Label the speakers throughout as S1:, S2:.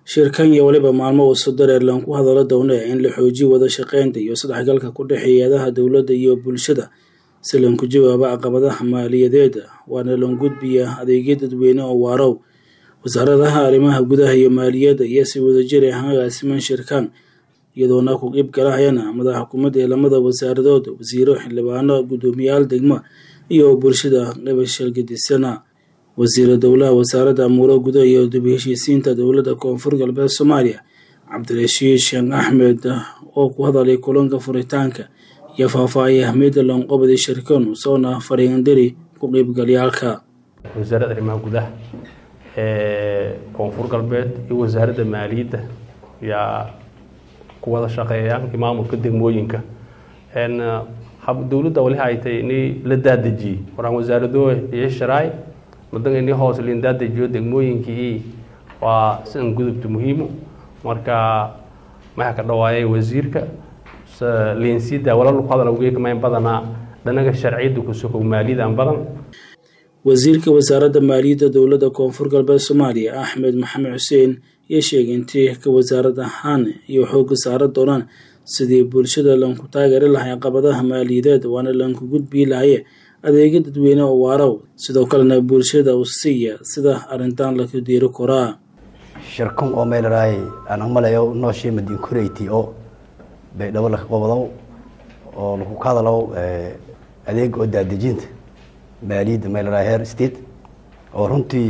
S1: shirkan iyo weliba maalmo uu sodareerlan ku hadalo downe in la xoojiyo wada shaqeynta iyo isdhexgalka ku dhexeeya eedaha dowladda iyo bulshada si lanku jawaaba caqabadaha maaliyadeed waana lan gudbiya adeegyo dadweyne oo waarow wasaaradaha arrimaha gudaha iyo maaliyadda iyo si wadajir ah agaasiman shirkan iyadoona ku qeyb galahayana madax xukuumadda ee lamada wasaaradood wasiiro xildhibaano guddoomiyaal degmo iyo bulshada qabashalgadisana wasiira dowlaha wasaaradda amuuro gudaha iyo dib heshiisiinta dowladda koonfur galbeed soomaaliya cabdirashiid sheekh axmed oo ku hadalay kulanka furitaanka iyo faahfaahiyay ahmiyadda loonqobadi shirkan soona fariindiri ku qeybgalyaalka
S2: wasaaradda arrimaha gudaha ee koonfur galbeed iyo wasaaradda maaliyadda yaa ku wada shaqeeyaan iyo maamulka degmooyinka dowladda wali ay tahay inay la daadejiyey waraan wasaarado iyo sharaay madanka inay hoos liin daadejiyo degmooyinkii waa sidan gudubta muhiimo marka maxaa ka dhawaayay wasiirka liinsiida walal ku hadal ugeeka mayn badanaa dhanaga sharciyadda ku sokow maaliyadan badan
S1: wasiirka wasaaradda maaliyadda dowladda koonfur galbeed soomaaliya axmed maxamed xuseen iyo sheegay intii ka wasaarad ahaan iyo xoogga saara doonaan sidii bulshada lanku taageeri lahay caqabadaha maaliyadeed waana lanku gudbii lahaye adeegyo dadweyne oo waarow sidoo kalena bulshada u siiya sida arrintan laku diiri koraa
S3: shirkan oo meelaraay aan umalayo nooshii madiin koreyti oo baydhabo laka qobodow oo laku ka hadalow adeeg oo daadejinta maaliyadda meelaraay heer state oo runtii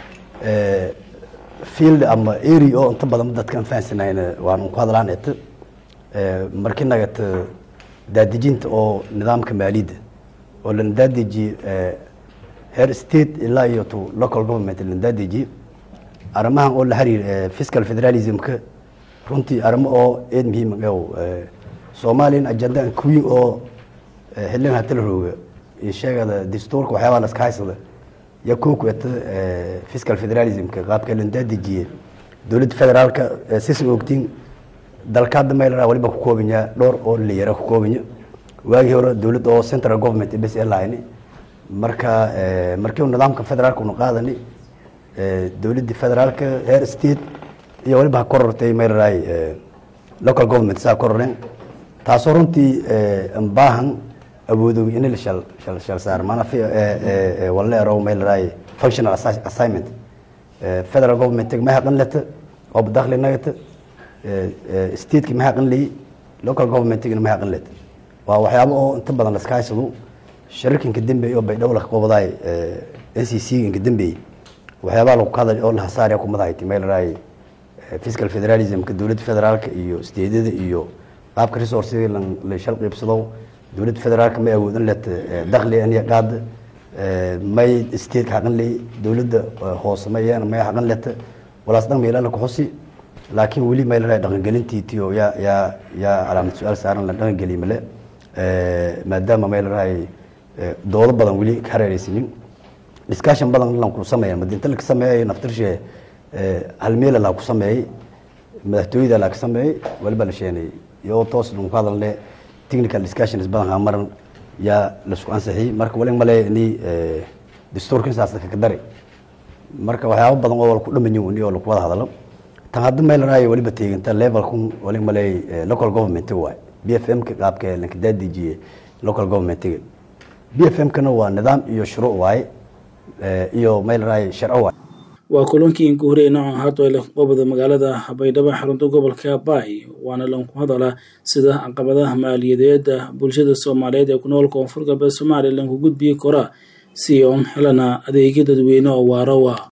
S3: field ama area oo inta badan dadkan fahansanayna waan ku hadlaan eta markii nagata daadejinta oo nidaamka maaliyadda oo lana daadejiye heer state ilaa iyo to local government lana daadejiye arrimahan oo la xiriir fiscal federalismka runtii arrimo oo eed muhiim o soomaaliyan ajandan kuwiin oo xilin hatala rooga iyo sheegada dastuurka waxyaabaa laska haysada yaa koo ku eta fiscal federalismka qaabka lana daadejiye dowladda federaalka sisa ogtiin dalka hadda mayla waliba ku koobanya dhowr oo layara ku koobanya waagii hore dowladda oo central government bs lahayni marka markii nidaamka federaalka una qaadani dowladda federaalka heer state iyo waliba ha korortay maylaray local government saa kororeen taasoo runtii baahan awoodow in la shal shal shal saar maana fi wala ero maylaray functional assignment federal government ma haqan leta oo dakhli nagata stateki ma haqan leyi local governmentigana ma haqan leta waa waxyaabo oo inta badan laska haysado shirarkanka dambeey oo baydhabo laka qobadaay n c c inka dambeeyey waxyaabaha lagu kahadal oo lahasaarya kumadahayti meelaraay fiscal federalismka dowladda federaalka iyo stateada iyo qaabka resourcega la shal qiibsado dowladda federaalka may awoodan leta dakhli aniya qaada may stateka haqan leey dowladda hoose mayeen may haqan leta walaas dhan meelala kuxusi laakiin weli maylaraa dhaqangelintiitiyo yaa yaa yaa calaamad su-aal saaran la dhaqangeliy male maadaama maylarahay doodo badan weli ka hareereysanin discussion badan lan ku sameeya madinta laka sameeyay naftirshe halmeela laa ku sameeyey madaxtooyada laa ka sameeyey waliba la sheenay iyo toos lan ku hadalne technical discussions badan haa maran yaa lasku ansixiyey marka wali male ni dastuurkan saas kaka dari marka waxyaabo badan oo ku dhamanyin wani oo laku wada hadalo tan hadda meelaraay waliba teeganta levelkun wali maley local government waay b f m ka qaabka lanka daadijiye local governmentiga b f m kana waa nidaam iyo shuruuc waaye iyo meelaraay sharco waay
S1: waa kulankii inka horey noocan hadda la qobada magaalada baydhabo xarunta gobolka baay waana lanku hadalaa sida caqabadaha maaliyadeeda bulshada soomaaliyeed ee ku nool koonfur galbeed soomaaliya lanku gudbiyi koraa si oon helana adeegyo dadweyne oo waarowa